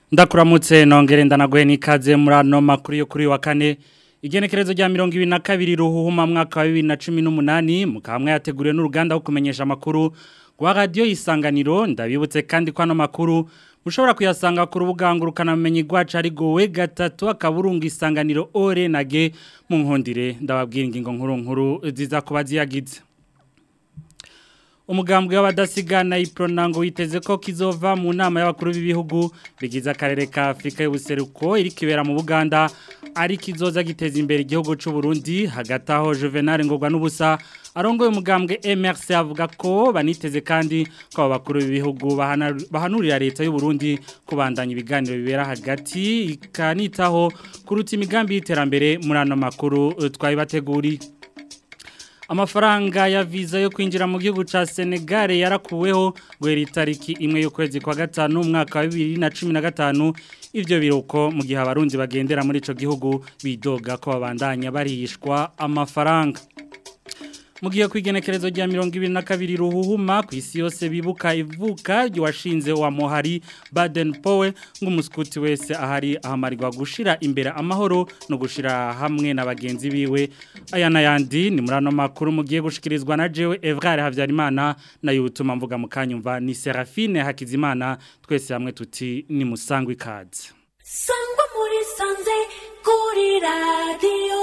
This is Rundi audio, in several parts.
ndakuramutse nongere ndanaguhe n'ikaze muri ano makuru yo kuri wa kane igenekerezo rya mirongo ibiri na kabiri ruhuhuma mwaka wa bibiri na cumi n'umunani mukamwe yateguriwe n'uruganda wo kumenyesha amakuru rwa radiyo y'isanganiro ndabibutse kandi ko ano makuru mushobora kuyasanga ku rubuga ngurukanabumenyi rwacu ari gowe gatatu akaburunga isanganiro ore na ge mu nkundire ndababwira ingingo nkuru nkuru ziza kuba ziyagize umugambwe w'abadasigana ipronango witeze ko kizova mu nama y'abakuru b'ibihugu bigize akarere ka Afrika y'ubuseruko iri kibera mu Buganda ari kizoza giteza imbere igihugu cy'u Burundi hagati aho Juvenal ngorwa n'ubusa arongoye umugambwe MRC avuga ko baniteze kandi ko abakuru b'ibihugu bahanurira leta y'u Burundi kubandanya ibiganiro bibera hagati ikanitaho kuruta imigambi y'iterambere muri ano makuru twabibateguriye amafaranga ya visa yo kwinjira mu gihugu ca Senegal yarakuweho guhera itariki imwe y'ukwezi kwa gatanu umwaka wa 2015 ivyo biruko mu gihe abarundi bagendera muri ico gihugu bidoga ko babandanya barihishwa amafaranga Mugiye kwigenekerezo rya 2022 ruhuhuma ku isi yose bibuka ivuka ry'uwashinze wa Mohari Baden Powe ng'umuskuti wese ahari ahamarirwa gushira imbere amahoro no gushira hamwe na bagenzi biwe aya nayandi ni murano makuru mugiye gushikirizwa na jewe Evrard Havyarimana na yutuma mvuga mukanyumva ni Serafine Hakizimana twese hamwe tuti ni musangwe ikaze Sangwa muri sanze kuri radio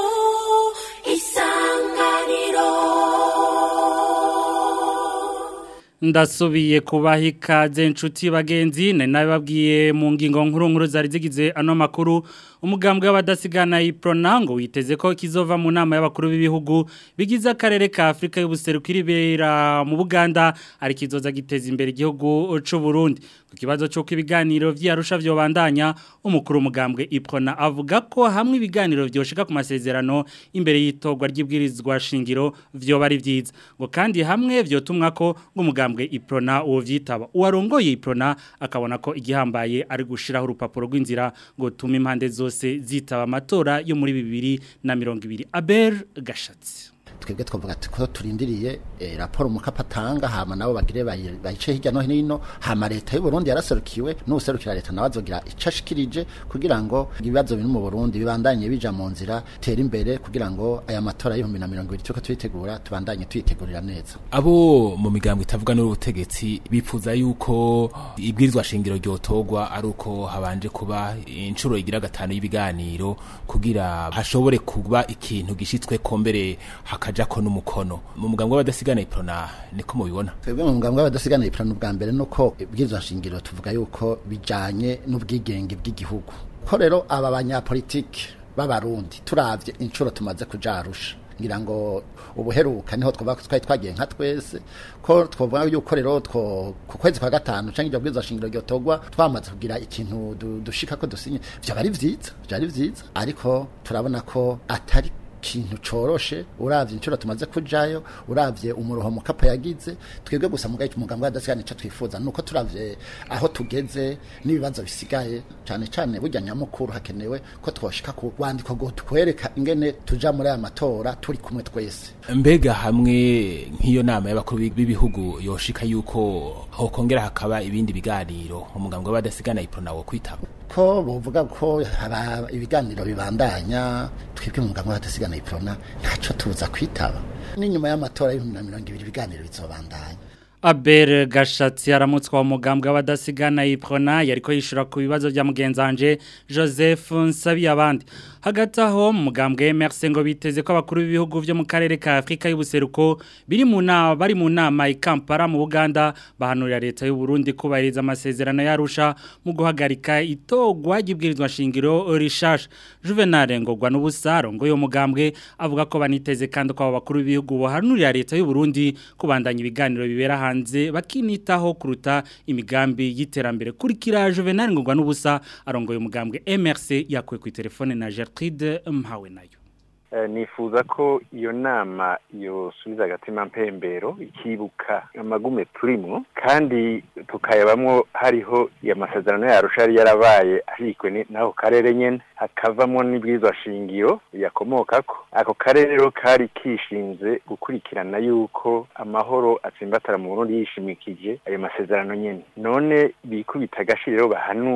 ndasubiye kubaha ikaze inshuti bagenzi nari nabibabwiye mu ngingo nkuru nkuru zari zigize ano makuru umugambwe w'abadasigana ipronango witeze ko kizova mu nama y'abakuru b'ibihugu bigize akarere ka Afrika y'ubuseruko iribera mu Buganda ari kizoza giteza imbere igihugu c'u Burundi ku kibazo cyo ibiganiro vyarusha byo bandanya umukuru umugambwe iprona avuga ko hamwe ibiganiro byoshika ku masezerano imbere y'itogwa ry'ibwirizwa shingiro vyo bari vyiza ngo kandi hamwe vyotumwa ko ngumugambwe iprona uwo vyitaba uwarongoye iprona akabona ko igihambaye ari gushiraho urupapuro rw'inzira ngo tume impande zose zitaba amatora yo muri bibiri na mirongo ibiri aber gashatsi twebwe twavuga ati ko turindiriye raporo mukapatanga hama nabo bagire bayice hirya no hino hama leta y'u Burundi yaraserukiwe n'userukira leta nawe azogira icashikirije kugira ngo ibibazo biri mu Burundi bibandanye bija mu nzira tera imbere kugira ngo aya matora y'ibihumbi na mirongo ibiri tuko tuyitegura tubandanye tuyitegurira neza abo mu migambo itavuga n'ubutegetsi bifuza yuko ibwirizwa shingiro ryotogwa ari uko habanje kuba inshuro igira gatanu y'ibiganiro kugira hashobore kuba ikintu gishitswe ko mbere hakajako n'umukono mu mugambo w'abadasigana iprona niko mubibona twebwe mu mugambo w'abadasigana iprona ubwa mbere nuko ibwirizwa shingiro tuvuga yuko bijanye n'ubwigenge bw'igihugu ko rero aba banyapolitike b'abarundi turavye inshuro tumaze kuja arusha ngira ngo ubuheruka niho twari twagiye nka twese ko twavuga yuko rero ku kwezi kwa gatanu cyangwa iryo bwiza shingiro ryotogwa twamaze kugira ikintu dushika ko dusinye byaba ari vyiza byari vyiza ariko turabona ko atari kintu coroshe uravye inshuro tumaze kujayo uravye umuroho mukapa yagize twebwe gusa mugaye umugambwe wadasigana ico twifuza nuko turavye aho tugeze n'ibibazo bisigaye cyane cyane burya nyamukuru hakenewe ko twoshika ku rwandiko go twereka ingene tuja muri aya matora turi kumwe twese mbega hamwe nk'iyo nama y'abakuru b'ibihugu yoshika yuko hokongera hakaba ibindi biganiro umugambwe w'abadasigana iprona wo kwitaba ko bovuga ko haba ibiganiro bibandanya twebwe mu mugambwe w'abadasigana iprona ntaco tuza kwitaba n'inyuma y'amatora y'ibihumbi na mirongo ibiri ibiganiro bizobandanya Aber Gashatsi aramutswa umugambwe w'abadasigana iprona yariko yishura ku bibazo bya mugenzanje Joseph Nsabiyabandi hagati aho mu mugambwe Merce ngo biteze ko abakuru b'ibihugu byo mu karere ka Afrika y'ubuseruko biri mu nama bari mu nama i Kampala mu Buganda bahanurira leta y'u Burundi kubahiriza amasezerano yarusha mu guhagarika itogwa ry'ibwirizwa shingiro rishasha Juvenal ngogwa n'ubusaro ngo yo mugambwe avuga ko baniteze kandi ko abakuru b'ibihugu bahanurira leta y'u Burundi kubandanya ibiganiro bibera hanze bakinitaho kuruta imigambi y'iterambere kurikira Juvenal ngogwa n'ubusa arongoye umugambwe MRC yakwe ku telefone na Gertrude Mpawe nayo nifuza ko iyo nama yosubiza agatima mpembero ikibuka amagume turimo kandi tukayabamwo hariho amasezerano yarusha yari yarabaye arikwe n'ako karere nyene hakavamo n'ibwirizwa shingiro yakomokako ako karere rero kari kishinze gukurikirana yuko amahoro atsimbatara mu Burundi yishimikije ayo masezerano nyene none bikubita agashiriro bahanure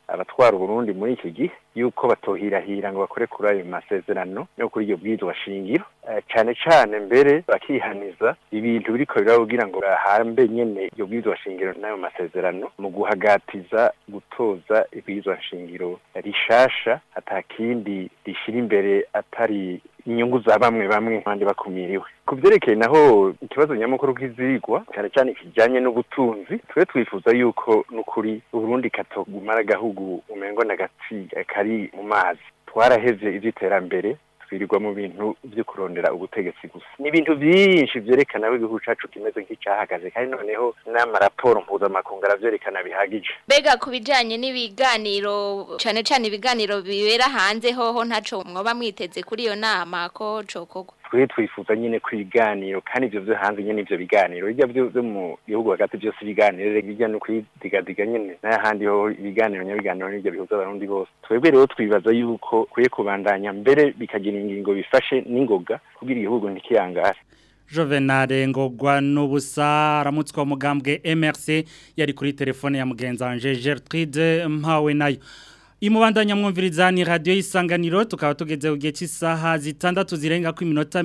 abatwara uburundi muri iki gihe yuko batohirahira ngo bakore kuri ayo masezerano no kuri iryo bwirizwa shingiro Eh, cane cane mbere bakihaniza ibintu biriko birababwira ngo bahambe nyene iryo bwirizwa shingiro n'ayo masezerano mu guhagatiza gutoza ibwirizwa shingiro rishasha atakindi rishira imbere atari inyungu za bamwe bamwe abandi bakumiriwe ku byerekeye naho ikibazo nyamukuru k'izigwa cyane cyane kijyanye n'ubutunzi twe twifuza yuko n'ukuri uburundi katogumara agahugu umengo na gatsi kari mu mazi twarahevye ivy'iterambere twirirwa mu bintu byo kurondera ubutegetsi gusa ni ibintu byinshi byerekana ko igihugu cacu kimeze nk'icyahagaze kandi noneho n'amaraporo mpuzamakungu aravyerekana bihagije Bega ku bijanye n'ibiganiro cane cane ibiganiro bibera hanze hoho ntaco mwoba mwiteze kuri iyo nama ko cokorwa twe twifuza nyine ku ibiganiro kandi ivyo vyo hanze nyene ivyo biganiro bijya vyo vyo mu gihugu hagati byose ibiganiro bijya no kwidigadiga nyene n'ahandi ho ibiganiro nyabiganiro n'ibyo bihuza abarundi bose twebwe rero twibaza yuko kwiye kubandanya mbere bikagira ingingo bifashe n'ingoga kugira igihugu ntikiyangare Juvenal ngogwa n'ubusa aramutswa umugambwe MRC yari kuri telefone ya mugenzi wanje Gertrude mpawe nayo Imubandanya mwumviriza ni radio isanganiro tukaba tugeze ugiye cy'isaha zitandatu zirenga ku minota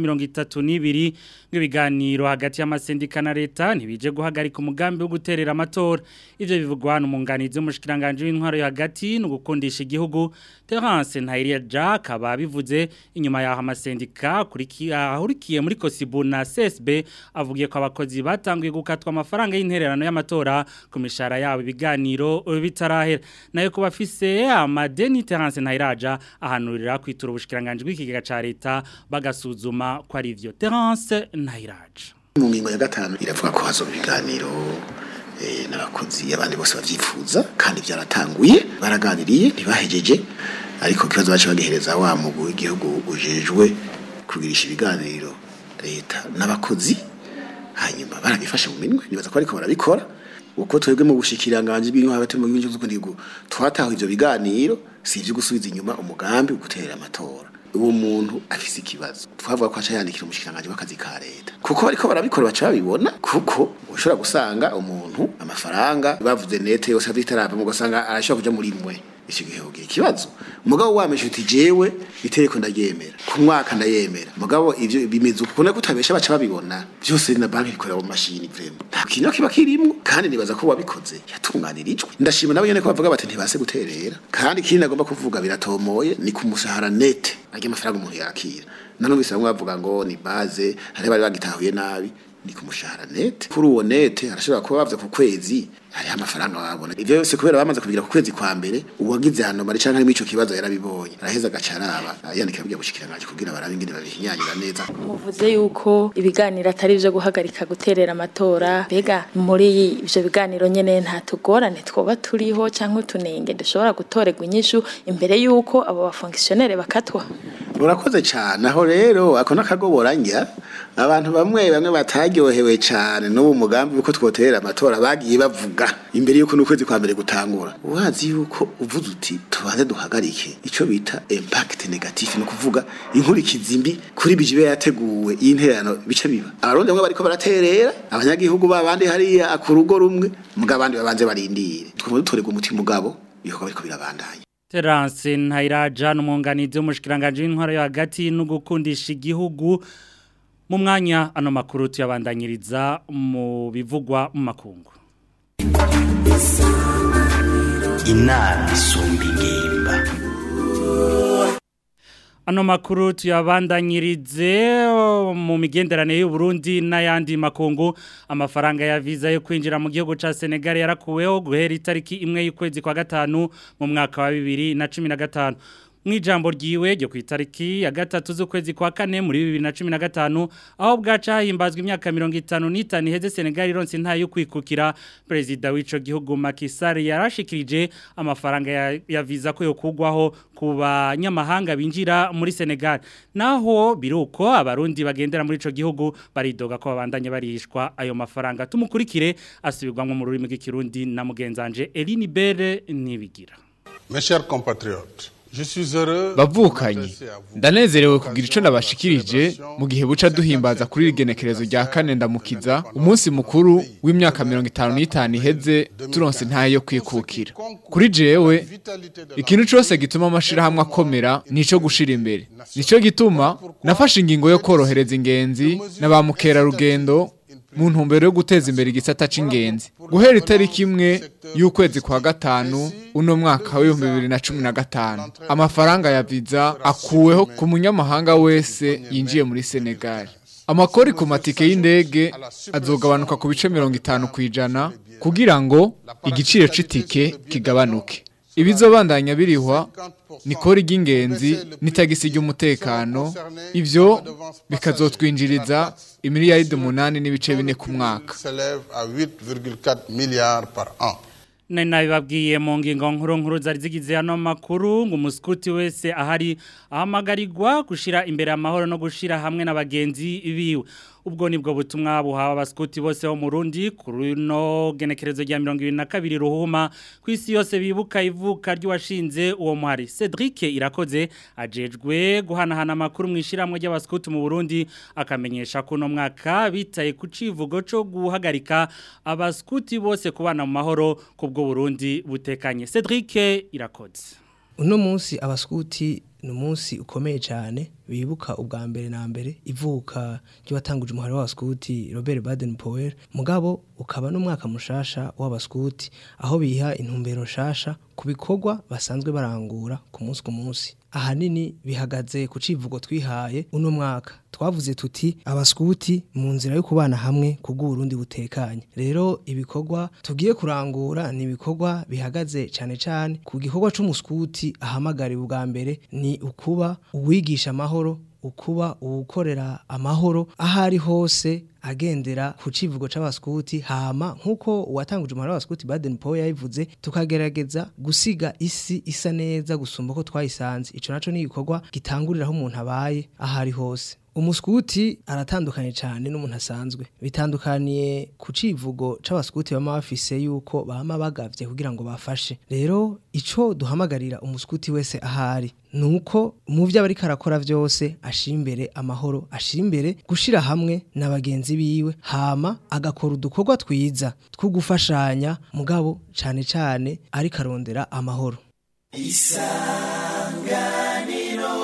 32 nk'ibiganiro hagati y'amasendika na leta ntibije guhagarika umugambi wo guterera amatora ivyo bivugwa n'umunganizi w'umushikiranganje w'intwaro yo hagati no gukundisha igihugu Terence Ntayiriya Jack aba bivuze inyuma yaho amasendika kuri ahurikiye muri Kosibu na CSB avugiye ko abakozi batanguye gukatwa amafaranga y'intererano y'amatora ku mishara yabo ibiganiro bitarahera nayo kuba afise amadeni Terence Ntayiraja ahanurira kwitura ubushikiranganje bw'ikigega ca leta bagasuzuma ko ari ivyo Terence Ntayiraja mu ngingo ya gatanu iravuga ko hazoba ibiganiro eh, n'abakozi abandi bose bavyifuza kandi byaratanguye baraganiriye ntibahejeje ariko kibazo bace bagihereza wa mugwi w'igihugu ujejwe kugirisha ibiganiro leta n'abakozi hanyuma barabifashe mu minwe nibaza ko ariko barabikora uko twebwe mu bushikiranganje bw'inyo hagati mu gihugu cy'ukundigo twataho ivyo biganiro si ivyo gusubiza inyuma umugambi wo gutera amatora uwo muntu afise ikibazo twavuga ko aca yandikira umushikiranganje w'akazi ka leta kuko bariko barabikora baca babibona kuko ushobora gusanga umuntu amafaranga bavuze nete yose avitarava mu gusanga arashobora kuja muri mwe icyo gihe ugiye ikibazo mugabo wameshe uti jewe iteko ndaryemera ku mwaka ndayemera mugabo ivyo bimeze uko nako utabesha baca babibona byose na banki ikorera mu mashini vrema nta kintu kiba kirimwo kandi nibaza ko wabikoze yatunganirijwe ndashima nabo nyene ko bavuga bati ntibase guterera kandi ikindi nagomba kuvuga biratomoye ni ku mushahara nete arya amafaranga umuntu yakira nanumvise bamwe bavuga ngo ni base hari bari bagitahuye nabi ni ku mushahara nete kuri uwo nete arashobora kuba bavye ku kwezi hariho amafaranga babona ivyo byose kubera bamaze kubigira ku kwezi kwa mbere uwagize hano mari canke harimo ico kibazo yarabibonye araheza agaca araba yandikira bujya gushikiranganje kugira barabe ingene babihinyanyira neza muvuze yuko ibiganiro atari ivyo guhagarika guterera amatora mbega muri ivyo biganiro nyene nta tugorane twoba turiho canke utunenge dushobora gutorerwa inyishu imbere yuko abo bafonkisiyonere bakatwa urakoze cyane aho rero ako n'akagoboranya abantu bamwe bamwe bataryohewe cyane n'ubu mugambi uko twoterera amatora bagiye bavuga imbere yuko n'ukwezi kwa mbere gutangura uhazi yuko uvuze uti tubanze duhagarike icyo bita impact negative ni ukuvuga inkurikizi mbi kuri bijibe yateguwe y'intererano bice biba abarundi bamwe bariko baraterera abanyagihugu babandi hariya ku rugo rumwe mugabo abandi babanze barindire twumva dutorerwa umuti mugabo ibikorwa biriko birabandanya Terence Ntayiraja n'umwunganizi w'umushikiranganje w'intwaro yo hagati no gukundisha igihugu mu mwanya ano makuru tuyabandanyiriza mu bivugwa mu makungu inama isumba ingimba Ano makuru tuyabandanyirize mu migenderanire y'u Burundi n'ayandi makungu amafaranga ya visa yo kwinjira mu gihugu ca Senegal yarakuweho guhera itariki imwe y'ukwezi kwa gatanu mu mwaka wa 2015 Mwijambo ryiwe ryo ku itariki ya gatatu z'ukwezi kwa kane muri 2015 aho bwaca himbazwa imyaka 55 iheze Senegal ironse nta yo kwikukira president w'ico gihugu Macky Sall yarashikirije amafaranga ya, ya visa ko yokugwaho ku banyamahanga binjira muri Senegal naho biruko abarundi bagendera muri ico gihugu baridoga ko babandanye barishwa ayo mafaranga tumukurikire asubirwamwe mu rurimi rw'ikirundi na mugenzanje Eline Bere nibigira Mes chers compatriotes bavukanye ndanezerewe kugira ico nabashikirije mu gihe buca duhimbaza kuri rigenekerezo rya kane ndamukiza umunsi mukuru w'imyaka mirongo itanu n'itanu iheze turonse ntayo yo kwikukira kuri jewe ikintu cose gituma amashirahamwe akomera nico gushira imbere nico gituma nafashe ingingo yo korohereza ingenzi na ba mukerarugendo mu ntumbero yo guteza imbere igisata c'ingenzi guhera itariki imwe y'ukwezi kwa gatanu uno mwaka w'ibihumbi bibiri na cumi na gatanu amafaranga ya viza akuweho ku munyamahanga wese yinjiye muri senegali amakori ku matike y'indege azogabanuka ku bice mirongo itanu ku ijana kugira ngo igiciro c'itike kigabanuke ibizobandanya birihwa ni kori ry'ingenzi n'itagisi ry'umutekano ivyo bikazotwinjiriza imiliyaridi umunani n'ibice bine ku mwaka Nari nabibabwiye mu ngingo nkuru nkuru zari zigize hano makuru ngo umuskuti wese ahari ahamagarirwa gushira imbere amahoro no gushira hamwe n'abagenzi biwe ubwo nibwo butumwa buhawe abaskuti bose bo mu Burundi kuri no genekerezo rya 2022 ruhuma kwisi yose bibuka ivuka ry'uwashinze uwo muhari Cedric irakoze ajejwe guhanahana amakuru mwishiramwe ry'abaskuti mu Burundi akamenyesha ko no mwaka bitaye ku civugo cyo guhagarika abaskuti bose kubana mu mahoro kubwo Burundi butekanye Cedric irakoze uno munsi abaskuti ni umunsi ukomeye cyane bibuka ubwa mbere na mbere ivuka ry'uwatanguje umuhari w'abaskuti Robert Baden Powell mugabo ukaba n'umwaka mushasha w'abaskuti aho biha intumbero nshasha ku bikorwa basanzwe barangura ku munsi ku munsi ahanini bihagaze ku civugo twihaye uno mwaka twavuze tuti abaskuti mu nzira yo kubana hamwe kubw'uburundi butekanye rero ibikorwa tugiye kurangura ni ibikorwa bihagaze cyane cyane ku gikorwa c'umuskuti ahamagariwe ubwa mbere ni ukuba uwigisha amahoro ukuba uwukorera amahoro aho ari hose agendera ku civugo c'abaskuti hama nkuko uwatanguje umuhari w'abaskuti Baden Powell yabivuze tukagerageza gusiga isi isa neza gusumba ko twayisanze ico naco ni igikorwa gitanguriraho umuntu abaye aho ari hose umuskuti aratandukanye cyane n'umuntu asanzwe bitandukaniye ku civugo c'abaskuti bama bafise yuko bama bagavye kugira ngo bafashe rero ico duhamagarira umuskuti wese ahari nuko mu byo abari karakora byose ashimbere amahoro ashimbere gushira hamwe na bagenzi biwe hama agakora udukorwa twiza two gufashanya mugabo cyane cyane ari karondera amahoro isanganiro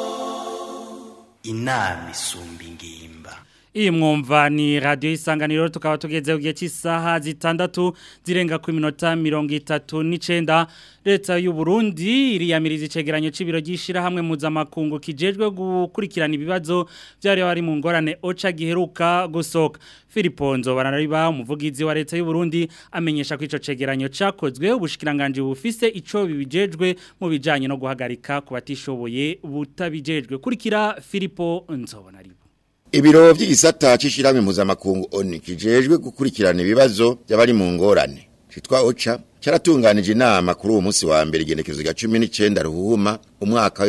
inama isumba ingimba Iyi mwumva ni radio isanganiro tukaba tugeze ugiye cy'isaha zitandatu zirenga ku minota mirongo itatu n'icenda leta y'u Burundi iriyamiriza icegeranyo c'ibiro gishira hamwe mpuzamakungu kijejwe gukurikirana ibibazo byari bari mu ngorane oca giheruka gusoka Filiponzo barariba umuvugizi wa leta y'u Burundi amenyesha ko ico cegeranyo cakozwe ubushikiranganje bufise ico bibijejwe mu bijanye no guhagarika ku batishoboye butabijejwe kurikira Filipo Nzobonaribo Ibiro vy'igisata c'ishiramwe mpuzamakungu ONU kijejwe gukurikirana ibibazo by'abari mu ngorane citwa OCHA cyaratunganije inama kuri uwo munsi wa mbere igenekezo rya 19 ruhuma umwaka wa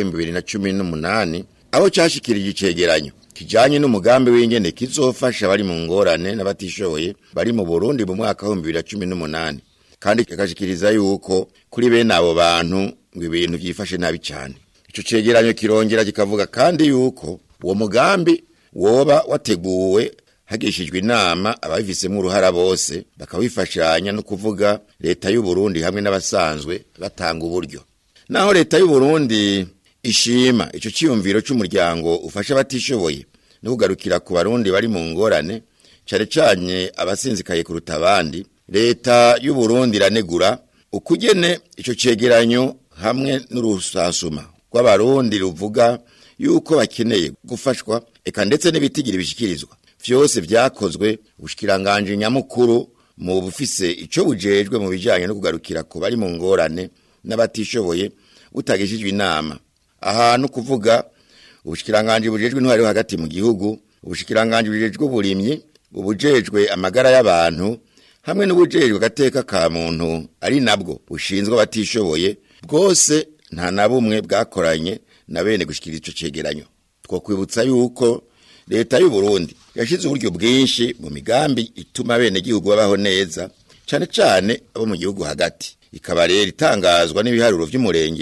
2018 aho cyashikirije icegeranyo kijanye n'umugambi w'ingene kizofasha bari mu ngorane n'abatishoboye bari mu Burundi mu mwaka wa 2018 kandi kikashikiriza yuko kuri bene abo bantu ngo ibintu byifashe nabi cyane ico cegeranyo kirongera kikavuga kandi yuko uwo mugambi woba wateguwe hagishijwe inama ababifisemo uruhara bose bakawifashanya no kuvuga leta y'u Burundi hamwe n'abasanzwe batanga uburyo naho leta y'u Burundi ishima ico ciyumviro c'umuryango ufasha abatishoboye no kugarukira ku barundi bari mu ngorane cane cane abasinzikaye kuruta abandi leta y'u Burundi iranegura ukugene ico cegeranyo hamwe n'urusasuma rw'abarundi ruvuga yuko bakeneye gufashwa eka ndetse n'ibitigira bishikirizwa vyose vyakozwe ubushikiranganje nyamukuru mu bufise ico bujejwe mu bijanye no kugarukira ku bari mu ngorane n'abatishoboye utagishijwe inama ahantu kuvuga ubushikiranganje bujejwe intwari hagati mu gihugu ubushikiranganje bujejwe uburimyi ubujejwe amagara y'abantu hamwe n'ubujejwe gateka ka muntu ari nabwo bushinzwe abatishoboye bwose nta na bumwe bwakoranye na bene gushikira ico cegeranyo twokwibutsa yuko leta y'u Burundi yashize uburyo bwinshi mu migambi ituma bene gihugu babaho neza cane cane abo mu gihugu hagati ikaba rero itangazwa n'ibiharuro vy'umurengera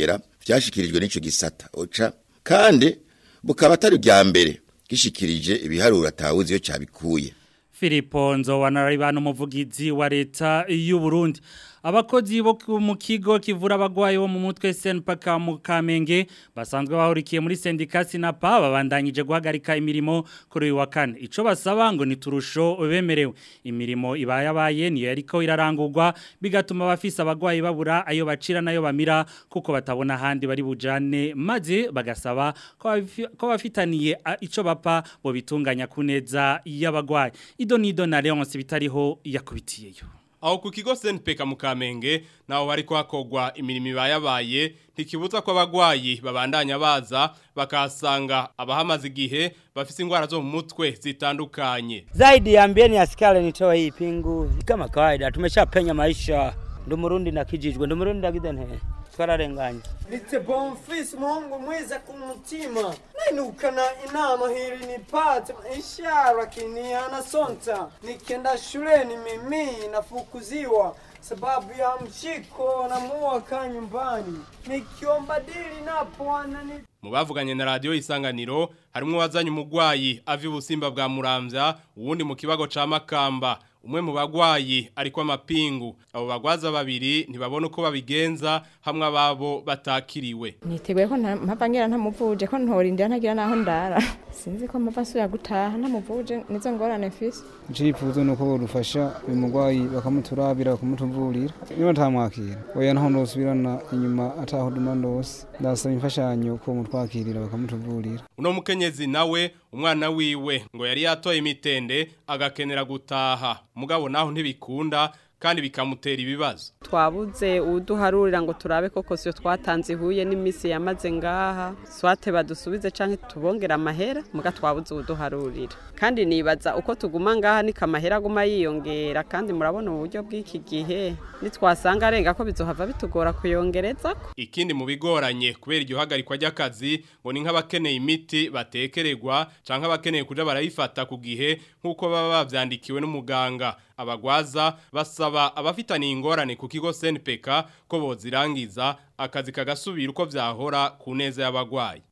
vyashikirijwe n'ico gisata oca kandi bukaba atari bya mbere gishikirije ibiharuro atawuzi yo cabikuye Filipo Nzowanaribana umuvugizi wa leta y'u Burundi abakozi bo mu kigo kivura abagwayi bo mu mutwe Senpaka mu Kamenge basanzwe bahurikiye muri sendika Sinapa babandanyije guhagarika imirimo kuri uyu wa kane ico basaba ngo ni turusho bemerewe imirimo ibayabaye niyo yariko irarangurwa bigatuma abafise abagwayi babura ayo bacira nayo bamira kuko batabona handi bari bujane maze bagasaba ko bafi- ko bafitaniye a- ico bapa bo bitunganya kuneza y'abagwayi ido nido na Leonce bitariho yakubitiyeyo aho ku kigo senpeka mu kamenge naho bari kwakogwa imirimo ibayabaye ntikibuza ko abagwayi babandanya baza bakahasanga abahamaze igihe bafise ingwara zo mu mutwe zitandukanye Zaidi ya ambieni askari nitoa hii pingu kama kawaida tumeshapenya maisha ndo murundi nakijijwe ndo murundi ndagidene twararenganye Nite Bonfils muhungu mwiza kumutima nainukana inama hili nipate ishara kinihana sonta nikienda shuleni mimi nafukuziwa sababu ya mshiko na muwaka nyumbani nikiomba dili napo anani mu bavuganye na radiyo isanganiro harimo uwazanye umugwayi ava ibusimba bwa muramvya uwundi mu kibago ca makamba umwe mu bagwayi ariko amapingu abo bagwaza babiri ntibabona uko babigenza hamwe ababo batakiriwe niteguye ko nta- mpava ngira ntamuvuje ko ntorindira ntagira naho ndara sinzi ko mpava nsubira gutaha ntamuvuje nizo ngorane mfise icifuzo nuko bodufasha uyu mugwayi bakamuturabira bakamutuvurira niba ntamwakira oya naho ndosubirana inyuma ataho duma ndose ndasaba imfashanyo ko mutwakirira bakamutuvurira uno mukenyezi nawe umwana wiwe ngo yari yatoye imitende agakenera gutaha mugabo naho ntibikunda kandi bikamutera ibibazo twabuze uduharurira ngo turabe koko siyo twatanze ihuye n'iminsi yamaze ngaha swate badusubize canke tubongera amahera muga twabuze uduharurira kandi nibaza uko tuguma ngaha niko amahera aguma yiyongera kandi murabona uburyo bw'iki gihe nitwasanga arenga ko bizohava bitugora kuyongereza ikindi mu bigoranye kubera iryo hagarikwa ry'akazi ngo ni nk'abakeneye imiti batekererwa canke abakeneye kuja barayifata ku gihe nk'uko baba bavyandikiwe n'umuganga abagwaza basaba abafitaniye ingorane ku kigo SNPK ko bozirangiza akazi kagasubira uko vyahora ku neza y'abagwayi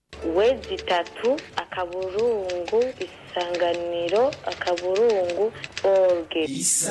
wezi itatu akaburungu isanganiro akaburungu orge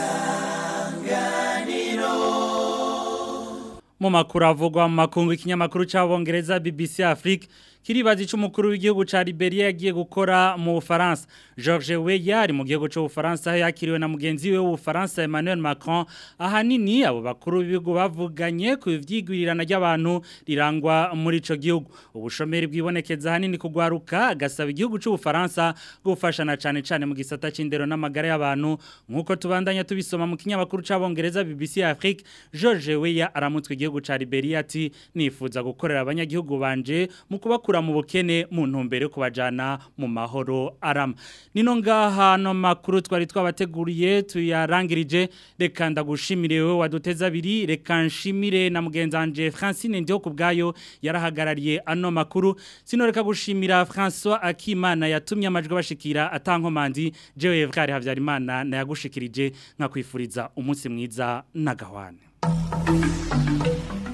Mu makuru avugwa mu makungu ikinyamakuru c'abongereza BBC Afrique kiribaza ico umukuru w'igihugu ca Liberia yagiye gukora mu Bufaransa George Weah ari mu gihugu cyo Bufaransa yakiriwe na mugenzi we w'Ubufaransa Emmanuel Macron ahanini abo bakuru b'ibihugu bavuganye ku vyigwirirana ry'abantu rirangwa muri ico gihugu ubushomeri bwibonekeza hanini kugwaruka agasaba igihugu c'Ubufaransa gufashana cane cane mu gisata c'indero n'amagara y'abantu nkuko tubandanya tubisoma mu kinyamakuru c'abongereza BBC Afrique George Weah aramutswe igihugu ca Liberia ati nifuza gukorera abanyagihugu banje mu kubakura mu bukene mu ntumbero yo kubajana mu mahoro arama nino ngaha no makuru twari twabateguriye tuyarangirije reka ndagushimire wewe waduteza abiri reka nshimire na mugenzanje Francine Ndio kubgayo yarahagarariye ano makuru sinoreka gushimira François Akimana yatumye amajwi bashikira atankomanzi jewe Evkari Havyarimana na yagushikirije nkakwifuriza umunsi mwiza na gahwane